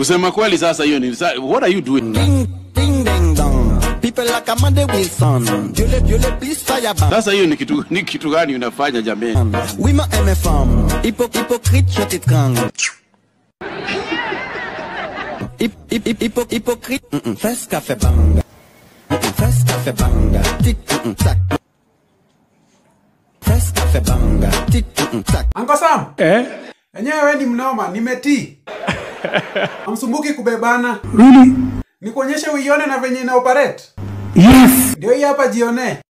Kusema kweli sasa hiyo ni sa- what are you doing? Ding, ding, ding, dong. People like Amanda Wilson. Dieu le, Dieu le, please fire ban. Sasa hiyo ni kitu ni kitu gani unafanya jameni? Oui, ma MFM. Hypo, hypocrite, je t'étrangle. Hip, hip, hip, hypo, hypocrite. Mm -mm. Fais café banga. Mm -mm. Fais café banga. Tic, mm -mm. Tac. Fais café banga. Tic, mm -mm. Tac. Uncle Sam. Eh? Enyewe we ni mnoma, nimetii. Hamsumbuki kubebana. Really? Nikuonyeshe uione na venye ina operate. Yes. Ndio hii hapa jione.